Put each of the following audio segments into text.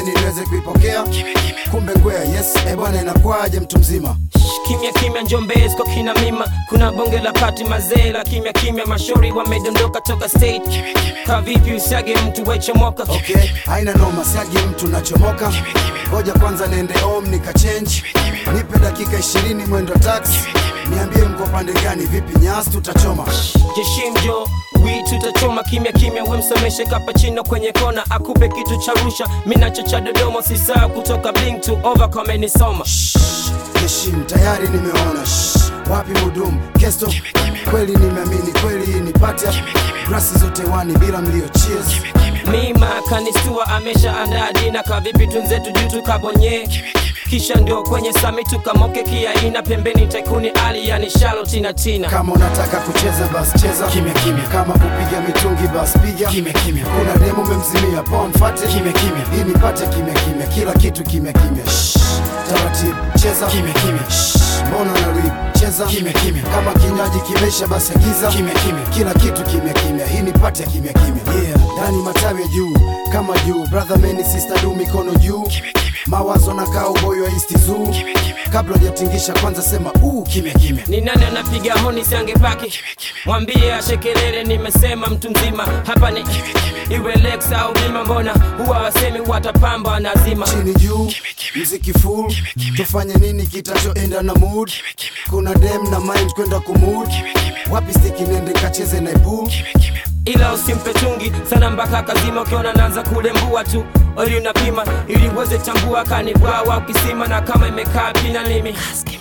pembeni niweze kuipokea kumbe ngwea yes e bwana inakwaje mtu mzima kimya kimya njombezi kwa kina mima kuna bonge la pati mazee la kimya kimya mashauri wamedondoka toka state ka vipi usiage mtu wechomoka okay haina noma siagi mtu nachomoka ngoja kwanza niende home nikachange nipe dakika ishirini mwendo taxi niambie mko pande gani vipi nyasi tutachoma jeshimjo wi tutachoma kimya kimya wemsomeshe kapachino kwenye kona akupe kitu cha rusha minacho cha dodoma sisaa kutoka bling to over kamenisoma heshim tayari nimeona Shh, wapi mudumu kesto kweli nimeamini kweli hii ni patia grasi zote wani bila mlio cheers mima kanistua amesha andaa dina kavipi tunzetu juu tukabonye kisha ndio kwenye sami tukamoke kiaina pembeni tekuni ali yani shalo tina tina kama unataka kucheza bas cheza kimya kimya kama kupiga mitungi bas piga kimya kimya kuna demo memzimia poa mfate kimya kimya hii nipate kimya kimya kila kitu kimya kimya Shh, taratibu cheza kimya kimya Shh, mbona na rip cheza kimya kimya kama kinywaji kimesha basi agiza kimya kimya kila kitu kimya kimya hii nipate ya kimya kimya yeah ndani matawi ya juu kama juu brother man sister du mikono juu mawazo na kaa uboyo wa east zoo kabla hujatingisha kwanza sema uu kimya kimya ni nani anapiga honi siangepaki mwambie ashekelele nimesema mtu mzima hapa ni iwe lex au bima mbona huwa wasemi watapamba nazima chini juu mziki full tufanye nini kitachoenda na mood kuna dem na mind kwenda kumood wapi stiki nende kacheze na pool ila usimpe tungi sana mpaka kazima ukiona naanza kulembua tu ili unapima ili uweze tambua kanibwawa ukisima na kama imekaa pina limi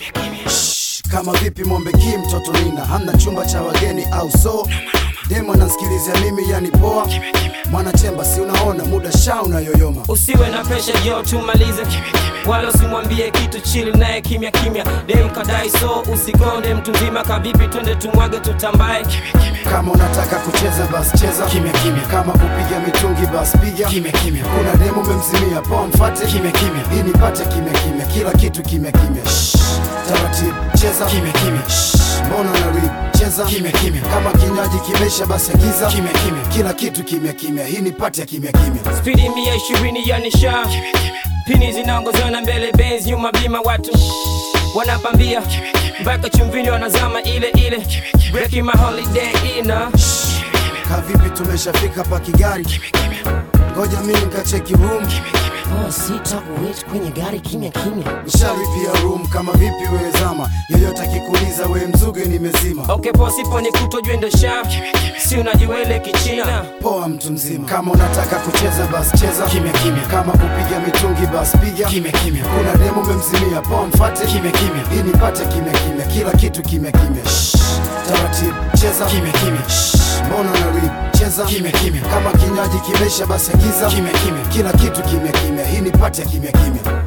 Shh, kama vipi mwombe ki mtoto nina hamna chumba cha wageni au so demo nansikilizia mimi yani poa mwanachemba si unaona muda sha unayoyoma usiwe na pesha jo tumalize wala usimwambie kitu chili naye kimya kimya dem kadai so usikonde mtu mzima kavipi twende tumwage tutambae kama unataka kucheza bas cheza kimya kimya kama kupiga mitungi bas piga kimya kimya kuna demo memzimia poa mfate kimya kimya hii nipate kimya kimya kila kitu kimya kimya Shh, taratibu cheza kimya kimya Shh, mbona na rip cheza kimya kimya kama kinywaji kimesha basi agiza kimya kimya kila kitu kimya kimya hii nipate ya kimya kimya spidi mia ishirini ya nisha pini zinaongozana mbele benz nyuma bima watu wanapambia mpaka chumvini wanazama ile ile breaking my holiday ina kavipi tumeshafika pa kigari ngoja mi nikacheki room Oh, sita kuwait kwenye gari kimya kimya. nishalipia room kama vipi wewe zama yeyote akikuuliza we mzuge nimezima okay posipo ni kutojwe ndo sha si unajiwele kichina poa mtu mzima kama unataka kucheza bas cheza kimya kimya kama kupiga mitungi bas piga kimya kimya kuna demo memzimia poa mfate kimya kimya hii nipate kimya kimya kila kitu kimya kimya Shh, taratibu cheza kimya kimya Shh, mbona na rip cheza kimya kimya kama kinywaji kimesha basi agiza kimya kimya kila kitu kimya kimya hii nipate ya kimya kimya